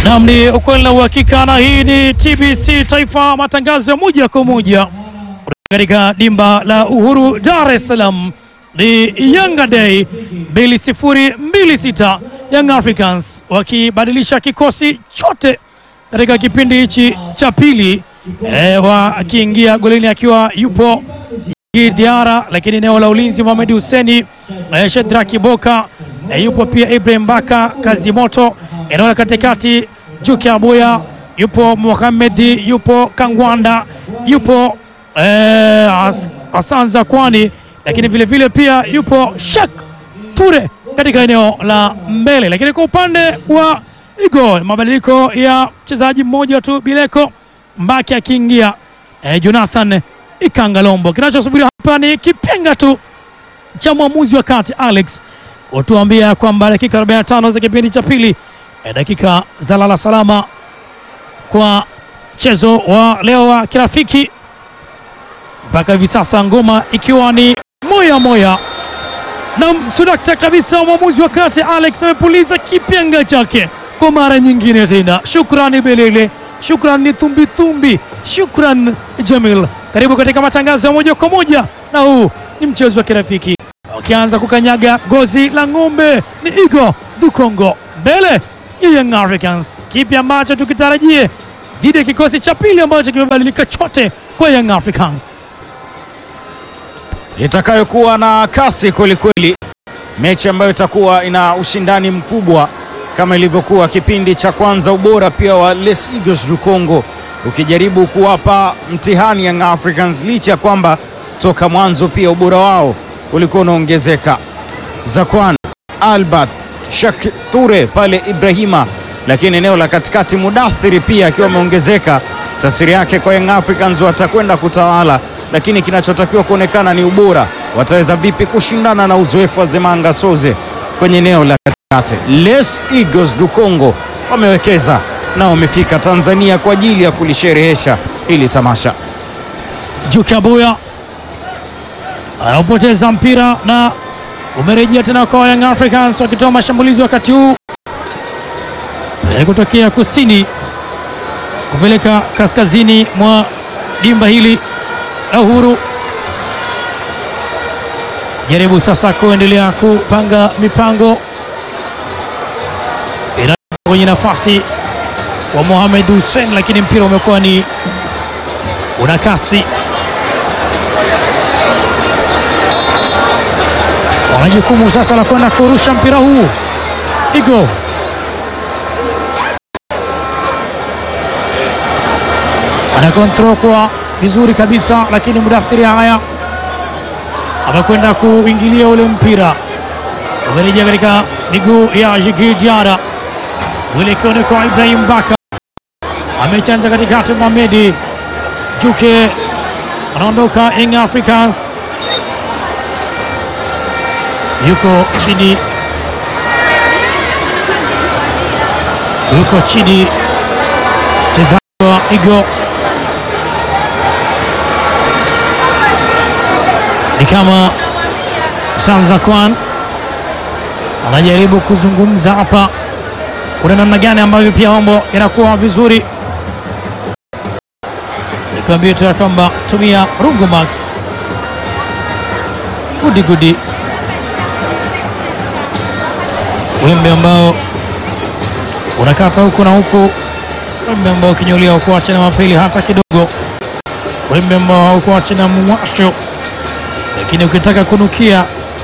Nam, ni ukweli na uhakika, na hii ni TBC Taifa, matangazo ya moja kwa moja katika dimba la Uhuru, Dar es Salaam. Ni Yanga Day 2026 Young Africans wakibadilisha kikosi chote katika kipindi hichi cha pili, e, wakiingia golini akiwa yupo Diara, lakini eneo la ulinzi Mohamed Huseni, e, Shedraki Boka, e, yupo pia Ibrahim Baka Kazimoto, eneo la katikati Juki Abuya, yupo Mohamed, yupo Kangwanda, yupo e, As, Asanza Kwani, lakini vile vile pia yupo Shak Ture katika eneo la mbele, lakini kwa upande wa Igo mabadiliko ya mchezaji mmoja tu Bileko Mbaki akiingia e, Jonathan Ikangalombo. Kinachosubiriwa hapa ni kipenga tu cha mwamuzi wa kati Alex kutuambia kwamba dakika 45 za kipindi cha pili e, dakika za lala salama kwa mchezo wa leo wa kirafiki mpaka hivi sasa, ngoma ikiwa ni moya moya na msudakta kabisa. Mwamuzi wa kati Alex amepuliza kipenga chake kwa mara nyingine tena. Shukrani Belele, shukrani Thumbithumbi, shukran Jamil. Karibu katika matangazo ya moja kwa moja, na huu ni mchezo wa kirafiki. Wakianza kukanyaga gozi la ng'ombe ni Igo Dukongo mbele ya Young Africans. Kipi ambacho tukitarajie dhidi ya kikosi cha pili ambacho kimebadilika chote kwa Young Africans? itakayokuwa na kasi kwelikweli, mechi ambayo itakuwa ina ushindani mkubwa kama ilivyokuwa kipindi cha kwanza. Ubora pia wa Les Eagles du Congo ukijaribu kuwapa mtihani Young Africans, licha ya kwamba toka mwanzo pia ubora wao ulikuwa unaongezeka. Zakwan Albert Shak Ture pale Ibrahima, lakini eneo la katikati Mudathiri pia akiwa ameongezeka. Tafsiri yake kwa Young Africans watakwenda kutawala lakini kinachotakiwa kuonekana ni ubora, wataweza vipi kushindana na uzoefu wa Zemanga Soze kwenye eneo la katikati. Les Eagles du Congo wamewekeza na wamefika Tanzania kwa ajili ya kulisherehesha hili tamasha. Juki Abuya anaopoteza mpira na umerejea tena kwa Young Africans wakitoa mashambulizi wakati huu e, kutokea kusini kupeleka kaskazini mwa dimba hili la Uhuru. Jaribu sasa kuendelea kupanga mipango ina kwenye nafasi wa Mohamed Hussein, lakini mpira umekuwa ni una kasi. Wana jukumu sasa la kwenda kurusha mpira huu. Igo ana kontrol kwa vizuri kabisa, lakini Mudathiri haya amekwenda kuingilia ule mpira, umerejea katika miguu ya Jigi Diara, mwelekeo ni kwa Ibrahim Baka, amechanja katikati. Mohamedi Juke anaondoka Young Africans, yuko chini, yuko chini mchezaji wa Igo ni kama Sanza Kwan anajaribu kuzungumza hapa, kuna namna gani ambavyo pia mambo yanakuwa vizuri. Nikwambie tu ya kwamba tumia Rungu Max gudi gudi, wembe ambao unakata huku na huku, wembe ambao ukinyulia ukuache na mapeli hata kidogo, wembe ambao haukuache na mwasho lakini ukitaka kunukia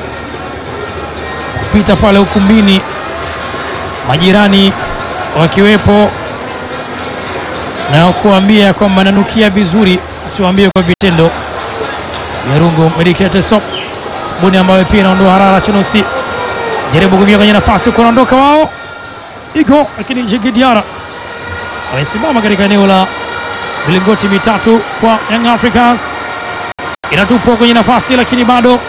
kupita pale ukumbini, majirani wakiwepo na kuambia kwamba nanukia vizuri, siwaambie kwa vitendo. Yarungu Medicated Soap, sabuni ambayo pia inaondoa harara chunusi. Jaribu kuingia kwenye nafasi huko, naondoka wao Igo, lakini Jigi Diara wamesimama katika eneo la milingoti mitatu kwa Young Africans inatupwa kwenye nafasi lakini bado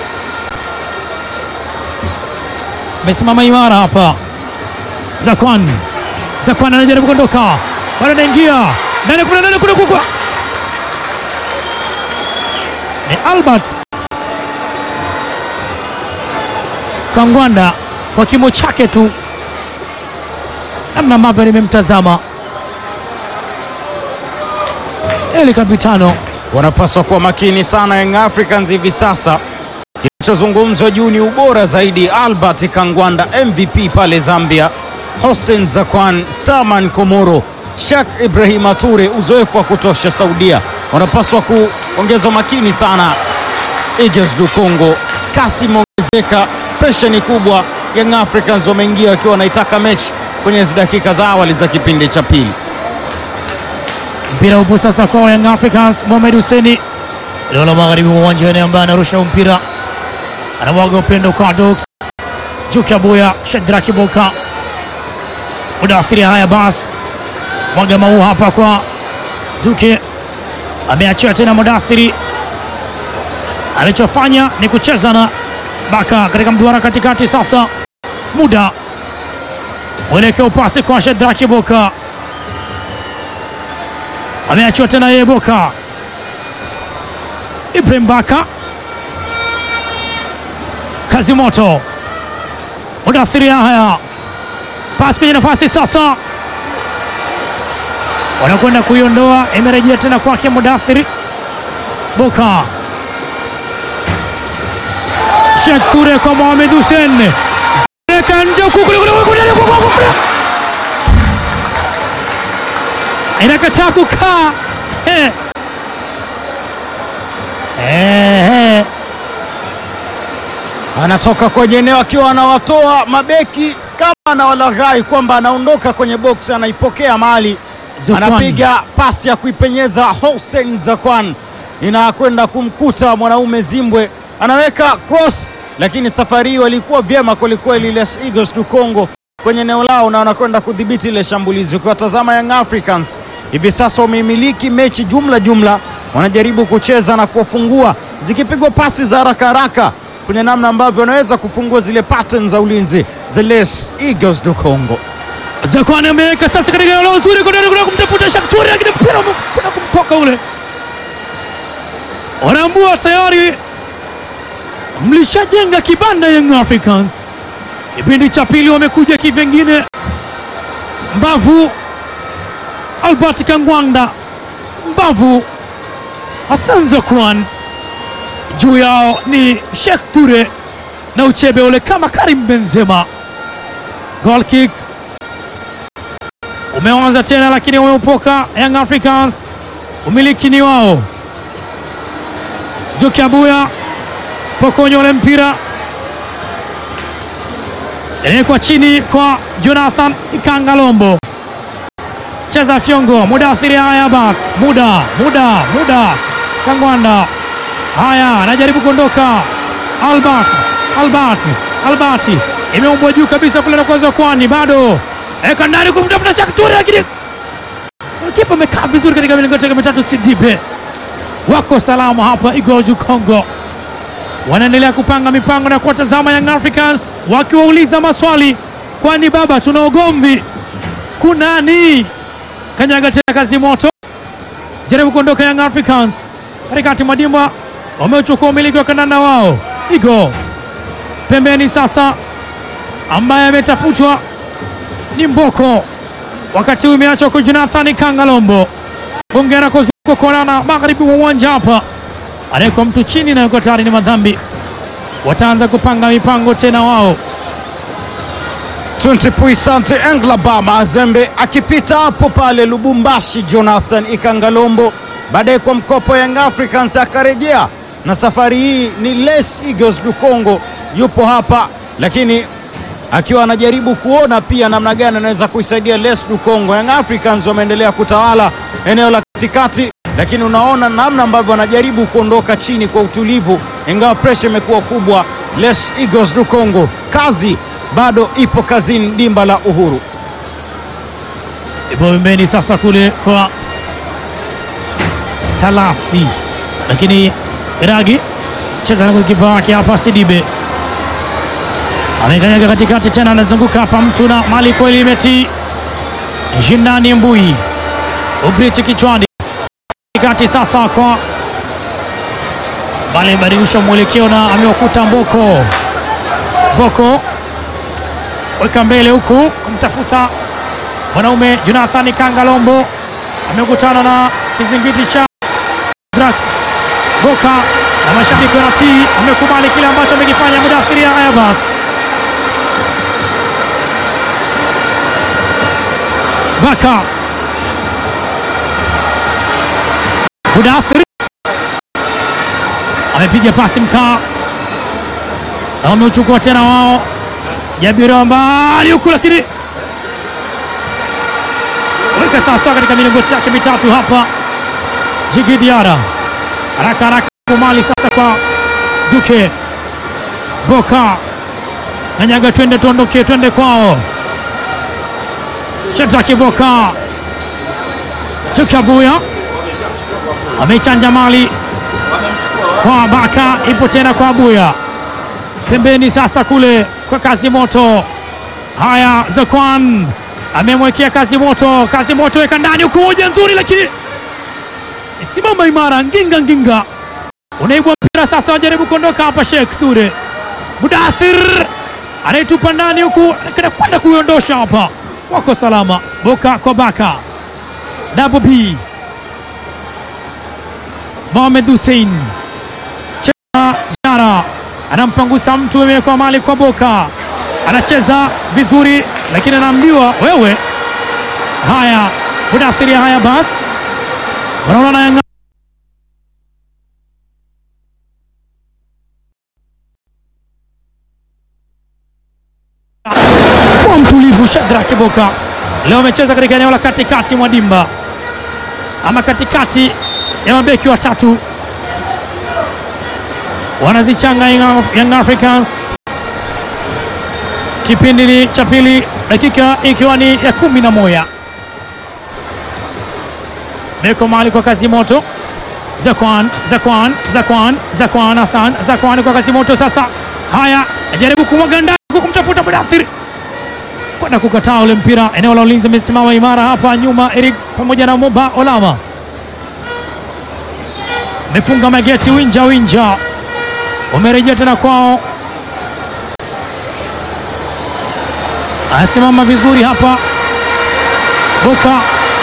amesimama imara hapa. Zakwan, Zakwan anajaribu kuondoka, bado anaingia ndani, kuna nani, kuna kukwa ni Albert Kangwanda kwa kimo chake tu namna ambavyo nimemtazama Eli Kapitano wanapaswa kuwa makini sana Young Africans hivi sasa. Kilichozungumzwa juu ni ubora zaidi. Albert Kangwanda MVP pale Zambia, Hossein Zakwan, Starman Komoro, Shak Ibrahim Ature, uzoefu wa kutosha Saudia. Wanapaswa kuongeza makini sana. Eagles du Congo, kasi imeongezeka, presha ni kubwa. Young Africans wameingia wakiwa wanaitaka mechi kwenye hizi dakika za awali za kipindi cha pili. mpira upo sasa kwa Young Africans. Mohamed Hussein eneo la magharibi mwa uwanja ambaye anarusha mpira, anamwaga upendo kwa Dox Juki Abuya, Shadraki Boka, Mudathiri. Haya basi, mwaga mau hapa kwa Duke, ameachiwa tena Mudathiri. Alichofanya ni kucheza na Baka katika mduara katikati. Sasa muda mwelekeo, pasi kwa Shadraki Boka ameachiwa tena yeye Boka. Ibrahim Baka, kazi moto, Mudathiri. Haya, pasi kwenye nafasi sasa, wanakwenda kuiondoa, imerejea tena kwake Mudathiri. Boka, Sheikh Ture kwa Mohamed Hussein, zeka nje huku, kule kule kule kule kule kule inakataa kukaa Eh. Eh, eh. anatoka kwenye eneo akiwa anawatoa mabeki kama anawalaghai kwamba anaondoka kwenye box, anaipokea mali, Zakwan. anapiga pasi ya kuipenyeza Hossein Zakwan, inakwenda kumkuta mwanaume Zimbwe, anaweka cross, lakini safari hii walikuwa vyema kwelikweli Les Eagles du Congo kwenye eneo lao na wanakwenda kudhibiti ile shambulizi. Ukiwatazama Young Africans hivi sasa wameimiliki mechi jumla jumla, wanajaribu kucheza na kuwafungua, zikipigwa pasi za haraka haraka kwenye namna ambavyo wanaweza kufungua zile patterns za ulinzi za Les Eagles du Congo. Zakwani ameweka sasa katika eneo nzuri kuna kuna kumtafuta Shakturi lakini mpira kuna kumtoka ule. Wanaambua tayari mlishajenga kibanda Young Africans. Kipindi cha pili wamekuja kivengine. Mbavu Albert Kangwanda, mbavu Hassan Zakwan, juu yao ni Sheikh Ture na uchebe ule kama Karim Benzema. Goal kick umeanza tena lakini wameupoka Young Africans, umiliki ni wao. Juki Abuya pokonya ule mpira inawekwa chini kwa Jonathan Ikangalombo, cheza fyongo, Mudathiri. Haya basi, muda muda muda, Kangwanda haya anajaribu kuondoka, Albert Albert Albert imeumbwa juu kabisa kule na kuweza kwani bado eka ndani kumtafuta Shakturi, lakini kipa amekaa vizuri katika milingoti yake mitatu. Sidibe wako salama hapa, Igor du Congo wanaendelea kupanga mipango na kuwatazama Young Africans wakiwauliza maswali, kwani baba, tuna ugomvi kunani? Kanyaga tena kazi moto, jaribu kuondoka Young Africans katikati mwa dimba, wameuchukua umiliki wa kandanda wao. Igo pembeni sasa, ambaye ametafutwa ni Mboko, wakati huu imeachwa kwa Jonathan Kangalombo. Bongera kuzunguka konana magharibi wa uwanja hapa, anawekwa mtu chini na yuko tayari, ni madhambi. Wataanza kupanga mipango tena wao. Puisante Englaba Mazembe akipita hapo pale Lubumbashi, Jonathan Ikangalombo baadaye kwa mkopo Young Africans akarejea, na safari hii ni Les Eagles du Congo yupo hapa, lakini akiwa anajaribu kuona pia namna gani anaweza kuisaidia Les du Congo. Young Africans wameendelea kutawala eneo la katikati, lakini unaona namna ambavyo wanajaribu kuondoka chini kwa utulivu, ingawa presha imekuwa kubwa. Les Eagles du Congo, kazi bado ipo kazini, dimba la Uhuru. Ipo pembeni sasa kule kwa Talasi, lakini Iragi cheza na kipa wake hapa. Sidibe amekanyaga katikati tena, anazunguka hapa mtu na mali kweli, imeti Jindani Mbui Ubrichi kichwani katikati sasa kwa bale badilisha mwelekeo na amewakuta Mboko. Mboko weka mbele huku kumtafuta mwanaume Jonathan Kangalombo amekutana na kizingiti cha Drak Boka na mashabiki wanatii, wamekubali kile ambacho amekifanya Mudathiri haya basi Baka Mudathiri amepiga pasi mkaa na wameuchukua tena wao, Jabiri mbali huku, lakini weka sawasawa katika milingoti yake mitatu hapa. Jigi Diara haraka haraka kumali sasa kwa Duke Boka kanyaga, twende tuondoke, twende kwao. Shadraki Boka Tukabuya amechanja mali kwa Baka, ipo tena kwa Buya pembeni sasa kule kwa kazi moto. Haya, Zakwan amemwekea kazi moto, kazi moto weka ndani huku, moja nzuri, lakini simama imara, nginga nginga, unaibwa mpira sasa, wajaribu kuondoka hapa. Sheikh Ture Mudathir anaitupa ndani huku, kwenda kuiondosha hapa, wako salama. Boka kwa Baka, Double B Mohamed Hussein cheza Jara anampangusa mtu, imewekwa mali kwa Boka, anacheza vizuri, lakini anaambiwa wewe. Haya, Mudathiri, haya basi, wanaona Yanga kwa mtulivu. Shadrack Boka leo amecheza katika eneo la katikati mwa dimba ama katikati ya mabeki watatu wanazichanga Young Africans. Kipindi cha pili, dakika ikiwa ni ya kumi na moja. Beko mali kwa kazi moto, Zakwan Zakwan Zakwan Zakwan Hassan Zakwan kwa kazi moto. Sasa haya, ajaribu kumwaga ndani kumtafuta Mudathir kwenda kukataa ule mpira. Eneo la ulinzi amesimama imara hapa nyuma, Eric pamoja na Moba Olama amefunga mageti. Winja winja wamerejea tena kwao, anasimama vizuri hapa. Boka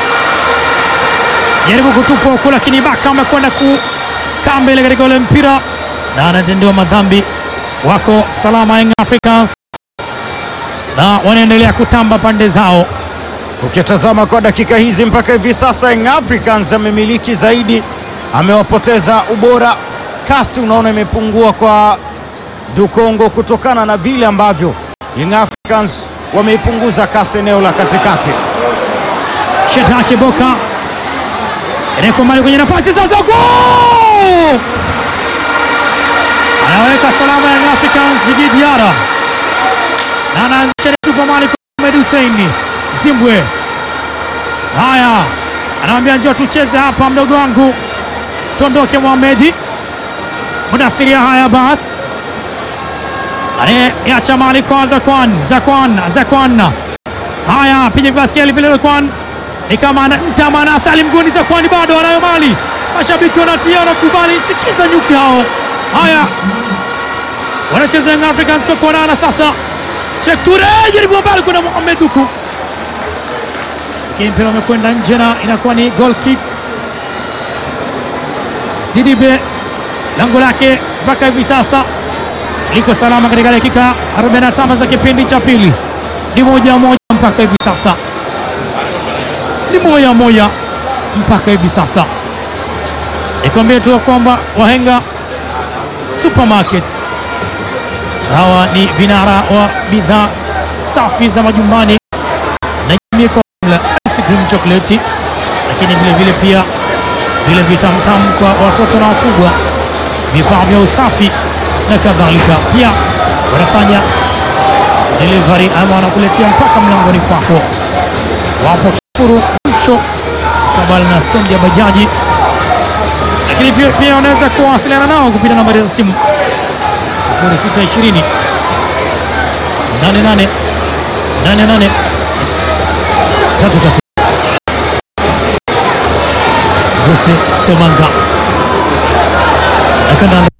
jaribu kutupa huku, lakini Baka amekwenda kukaa mbele katika ule mpira na anatendewa madhambi. Wako salama Young Africans na wanaendelea kutamba pande zao. Ukitazama kwa dakika hizi mpaka hivi sasa, Young Africans amemiliki zaidi, amewapoteza ubora. Kasi unaona imepungua kwa Dukongo kutokana na vile ambavyo Young Africans wameipunguza kasi eneo la katikati. Shetaki Boka inawekwa mbali kwenye nafasi sasa, goal! anaweka salama Young Africans Djigui Diarra na anaanzisha tupa mali kwa Ahmed Hussein Zimbwe. Haya, anamwambia njoo tucheze hapa, mdogo wangu, tuondoke. Mohamedi Mudathiria, haya basi, anayeacha mali kwa Zakwan Zakwan Zakwan. Haya, piga baskeli vile Zakwan ni kama anamtama na Salim Goni. Zakwan bado anayo mali, mashabiki wanatia wanakubali, sikiza nyuki hao. Haya, wanacheza Young Africans kwa kuonana sasa Sheikh Ture jaribu mbali kuna Mohamed huku, lakini mpira umekwenda nje na inakuwa ni goal kick. Sidibe lango lake mpaka hivi sasa liko salama katika dakika 45 za kipindi cha pili, ni moja moja mpaka hivi sasa, ni moja moja mpaka hivi sasa. Nikwambie tu kwamba Wahenga Supermarket hawa ni vinara wa bidhaa safi za majumbani na jamii kwa jumla, ice cream chocolate, lakini vile vile pia vile vitamtamu kwa watoto na wakubwa, vifaa vya usafi na kadhalika. Pia wanafanya delivery ama wanakuletea mpaka mlangoni kwako. Wapo Kifuru Mcho kabla na stendi ya bajaji, lakini pia, pia wanaweza kuwasiliana nao kupitia nambari za simu 0620 88 88 33 Jose Semanga na kandanda